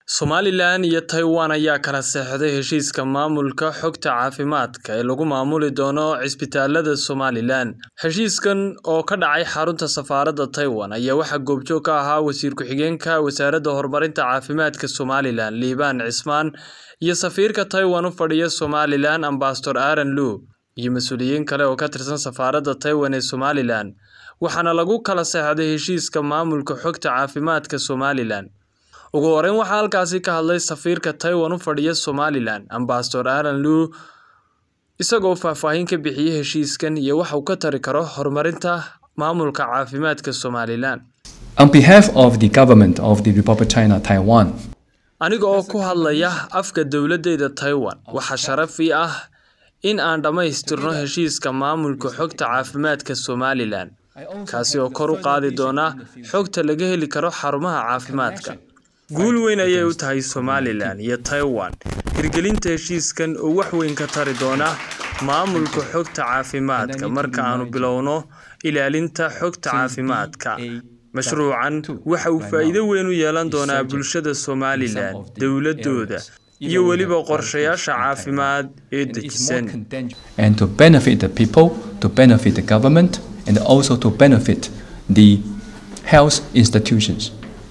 Somalilan iyo Taiwan ayaa kala saxiixday heshiiska maamulka xogta caafimaadka ee lagu maamuli doono cisbitaalada Somalilan. Heshiiskan oo ka dhacay xarunta safaaradda Taiwan ayaa waxaa goobjoog ka ahaa wasiir ku-xigeenka wasaaradda horumarinta caafimaadka Somalilan Liibaan Cismaan iyo safiirka Taiwan u fadhiya Somalilan Ambassador Aaron Lu iyo mas'uuliyiin kale oo ka tirsan safaaradda Taiwan ee Somalilan. Waxaana lagu kala saxiixday heshiiska maamulka xogta caafimaadka Somalilan. ugu horeyn waxaa halkaasi ka hadlay safiirka Taiwan u fadhiya Somalilan Ambassador Aaron Lu isagoo faahfaahin ka bixiyay heshiiskan iyo waxa uu ka tari karo horumarinta maamulka caafimaadka Somalilan. On behalf of the government of the Republic of China, Taiwan, Aniga oo ku hadlaya afka dowladdeeda Taiwan, waxaa sharaf ii ah in aan dhammaystirno heshiiska maamulka xogta caafimaadka Somalilan, kaasi oo kor u qaadi doona xogta laga heli karo xarumaha caafimaadka. Guul weyn ayay u tahay Somalilan iyo Taiwan hirgelinta heshiiskan oo wax weyn ka tari doona maamulka xogta caafimaadka marka aanu bilowno ilaalinta xogta caafimaadka. Mashruucan waxa uu faa'iido weyn u yeelan doonaa bulshada Somalilan, dowladooda, iyo weliba qorshayaasha caafimaad ee dejisan. and to benefit the people, to benefit the government, and also to benefit the health institutions.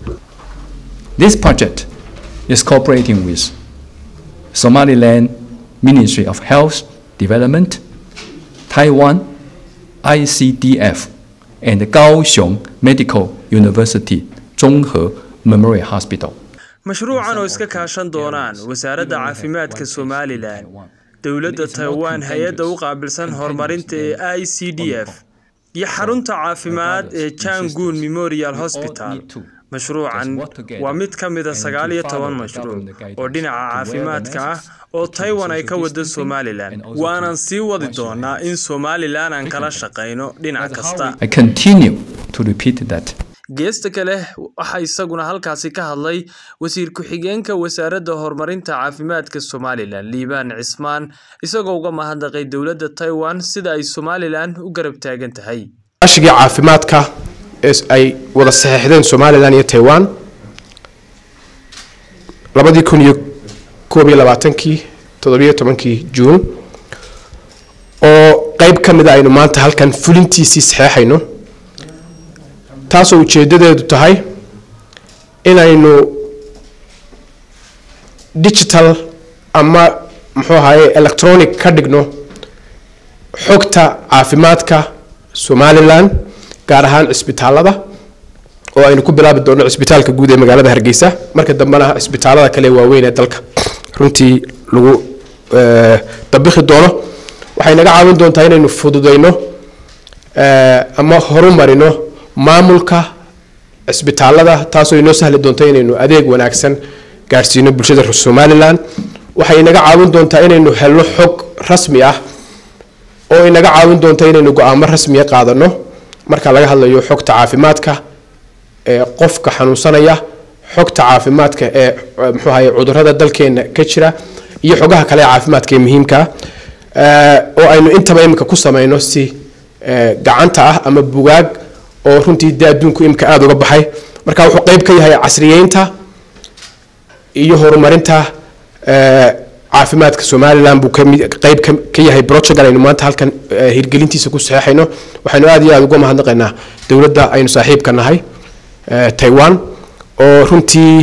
This project is cooperating with Somaliland Ministry of Health Development, Taiwan ICDF, and Kaohsiung Medical University Zhonghe Memorial Hospital. Mashruucan oo iska kaashan doonaan wasaaradda caafimaadka Somalilan, dowladda Taiwan, hay-adda u qaabilsan horumarinta ee ICDF, iyo xarunta caafimaad ee Changun Memorial Hospital. Mashruucan waa mid ka mid a sagaal iyo toban mashruuc oo dhinaca caafimaadka ah oo Taiwan ay ka wado Somalilan. Waanan sii wadi doonaa in Somalilan aan kala shaqayno dhinac kasta. I continue to repeat that Geesta kale waxaa isaguna halkaasi ka hadlay wasiir ku-xigeenka wasaaradda horumarinta caafimaadka Somalilan Liibaan Cismaan isagoo uga mahadnaqay dowladda Taiwan sida ay Somalilan u garab taagan tahay. ashigii caafimaadka ee ay wada saxeexdeen somalilan iyo taiwan labadii kun iyo koob iyo labaatankii toddobiyo tobankii juun oo qeyb ka mid a aynu maanta halkan fulintiisii saxeexayno taasoo ujeedadeedu tahay inaynu digital ama muxuu ahaye electronic ka dhigno xogta caafimaadka somalilan gaar ahaan cisbitaalada oo aynu ku bilaabi doono cisbitaalka guud ee magaalada hargeysa marka dambena cisbitaalada kale ee waaweyn ee dalka runtii lagu dabikhi doono waxay naga caawin doontaa inaynu fududeyno ama horumarino maamulka cisbitaalada taasoo inoo sahli doonta inaynu adeeg wanaagsan gaadhsiino bulshada somalilan waxay naga caawin doontaa inaynu helno xog rasmi ah oo inaga caawin doonta inaynu go-aamo rasmiya qaadano marka laga hadlayo xogta caafimaadka ee qofka xanuunsanaya xogta caafimaadka ee muxuu ahaye cudurada dalkeena ka jira iyo xogaha kale ee caafimaadka ee muhiimka ah oo aynu intaba imika ku sameyno si gacanta ah ama bugaag oo runtii dee adduunku imika aada uga baxay marka wuxuu qeyb ka yahay casriyeynta iyo horumarinta caafimaadka somalilan buu qeyb ka yahay projectan aynu maanta halkan hirgelintiisa ku saxeexayno waxaynu aada iyo aada uga mahadnaqaynaa dowladda aynu saaxiibka nahay taiwan oo runtii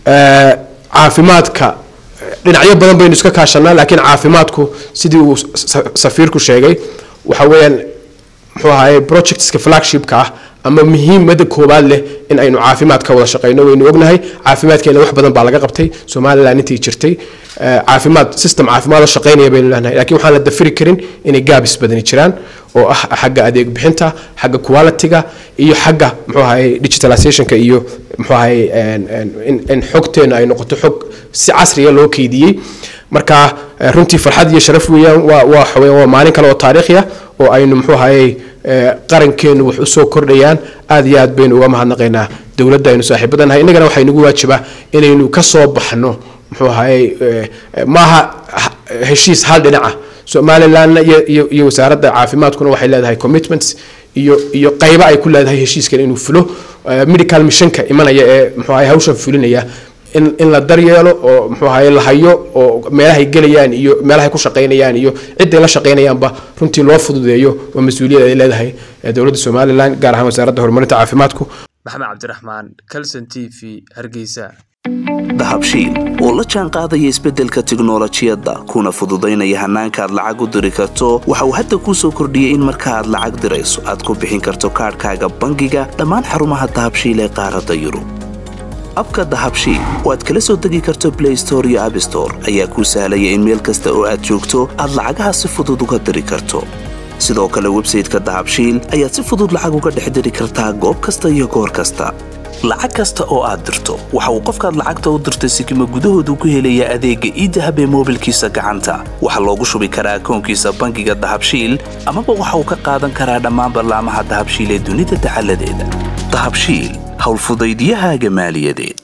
caafimaadka dhinacyo badan baynu iska kaashanaa laakiin caafimaadku sidii uu safiirku sheegay waxa weeyaan muxuu ahaye projectska flagshipka ah ama muhiimada koowaad leh in aynu caafimaad ka wada shaqeyno waynu ognahay caafimaadkeena wax badan baa laga qabtay somalilan intii jirtay caafimaad system caafimaad oo shaqeynaya baynu leenahay laakiin waxaan la dafiri karin inay gaabis badani jiraan oo ah xagga adeeg bixinta xagga quality-ga iyo xagga muxuu ahaye digitalizationka iyo muxuu ahaye in xogteena ay noqoto xog si casriya loo keydiyey marka runtii farxad iyo sharaf weeyaan waa waa waa maalin kale oo taariikhi ah oo aynu muxuu ahaye qarankeenu wax usoo kordhayaan aada iyo aad baynu uga mahadnaqaynaa dowladda aynu saaxiibada nahay innagana waxay nagu waajibaa inaynu ka soo baxno muxuu ahaye maaha heshiis hal dhinaca somalilandna iyo iyo wasaaradda caafimaadkuna waxay leedahay commitments iyo iyo qaybo ay ku leedahay heshiiskan inuu fulo medical missionka imanaya ee muxuu ahaye hawshan fulinaya in in la daryeelo oo muxuu ahaye la hayo oo meelahay gelayaan iyo meelahay ku shaqaynayaan iyo cidday la shaqaynayaanba runtii loo fududeeyo waa mas-uuliyad ay leedahay dowladda somalilan gaar ahaan wasaaradda horumarinta caafimaadku maxamed cabdiraxmaan calson t v hargeysa dahabshiil oo la jaan qaadaya isbeddelka tiknolojiyadda kuna fududaynaya hannaanka aad lacag u diri karto waxa uu hadda kuu soo kordhiyey in marka aad lacag dirayso aad ku bixin karto kaadhkaaga bangiga dhammaan xarumaha dahabshiil ee qaaradda yurub abka dahabshiil oo aad kala soo degi karto blay store iyo abstore ayaa kuu sahlaya in meel kasta oo aad joogto aad lacagaha si fudud uga diri karto sidoo kale websayteka dahabshiil ayaad si fudud lacag uga dhex diri kartaa goob kasta iyo goor kasta lacag kasta oo aad dirto waxa uu qofkaad lacagta u dirtay sikima gudahoodu ku helayaa adeegga iidahab ee moobilkiisa gacanta waxaa loogu shubi karaa akoonkiisa bangiga dahabshiil amaba waxa uu ka qaadan karaa dhammaan ballaamaha dahabshiil ee dunida dacaladeeda dahabshiil howlfudaydyahaaga maaliyadeed